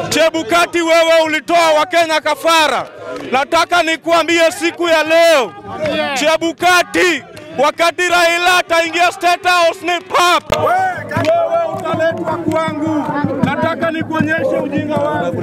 Chebukati, wewe ulitoa Wakenya kafara. Nataka nikuambie siku ya leo, Chebukati, wakati Raila ataingia State House ni pap, wewe utaletwa kwangu. Nataka nikuonyeshe ujinga wangu.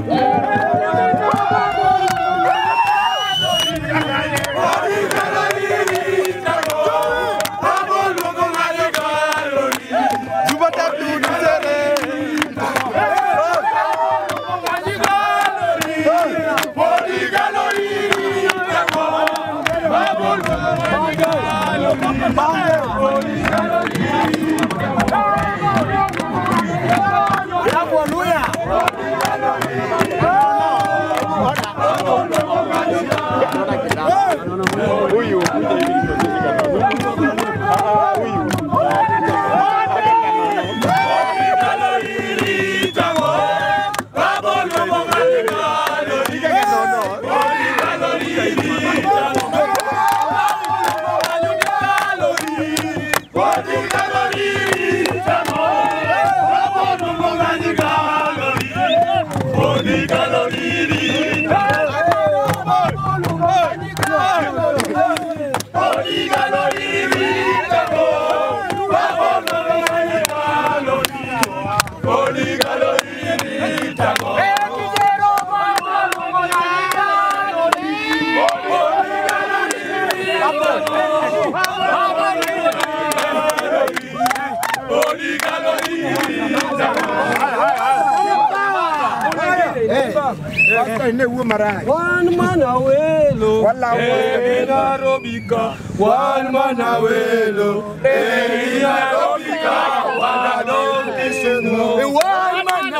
One man awelo. Wala wewe Narobika, one man awelo, eh Narobika, wana don't listen no. One man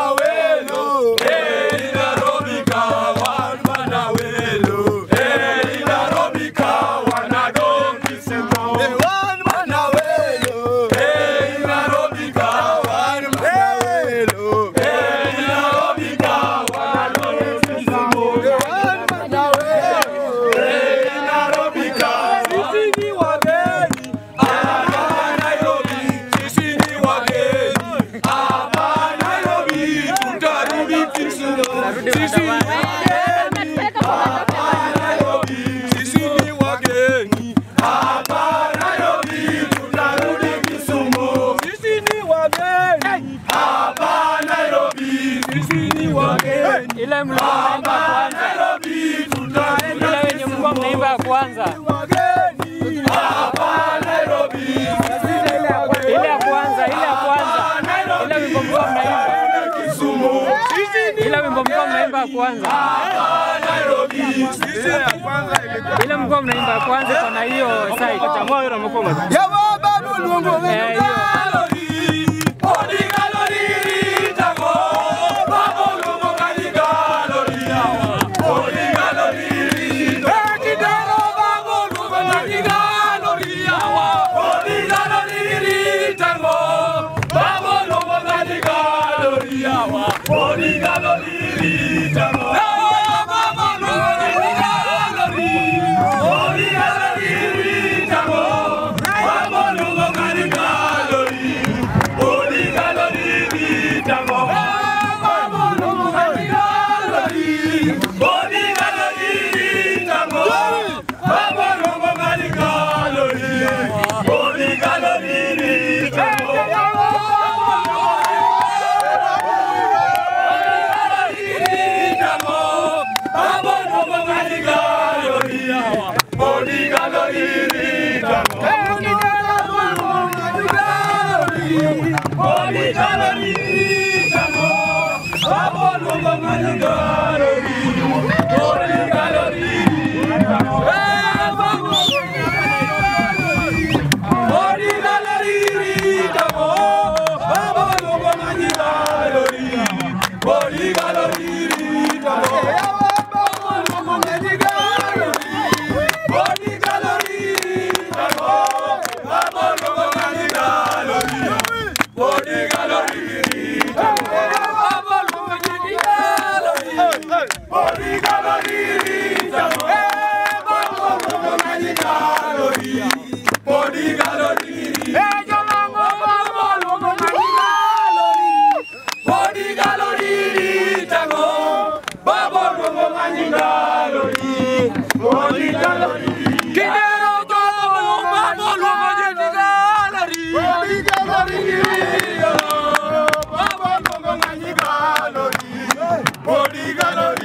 awelo, eh Narobika, one man awelo, eh Narobika, wana don't listen no. One man awelo, eh Narobika, one man awelo, eh Narobika, wana don't listen no. One man awelo, eh Narobika, sisi ni wageni hapa Nairobi, sisi ni wageni hapa Nairobi, tutarudi Kisumu. Sisi ni wageni hapa Nairobi, sisi ni wageni hapa Nairobi, tutarudi Kisumu. Sisi ni wageni hapa Nairobi, sisi ni wageni Ile mlikuwa mnaimba hapa kwanza, Nairobi, tutarudi ile wenye mlikuwa mnaimba kwanza, wageni hapa Nairobi, sisi ni wageni ile ya kwanza, ile ya kwanza, ile wimbo mlikuwa mnaimba, Kisumu. Sisi ni ile wimbo mlikuwa mnaimba kwanza, Nairobi, sisi ya kwanza ilikuwa ile mlikuwa mnaimba kwanza, kuna hiyo site. Eh, hiyo Body gallery, Kulingana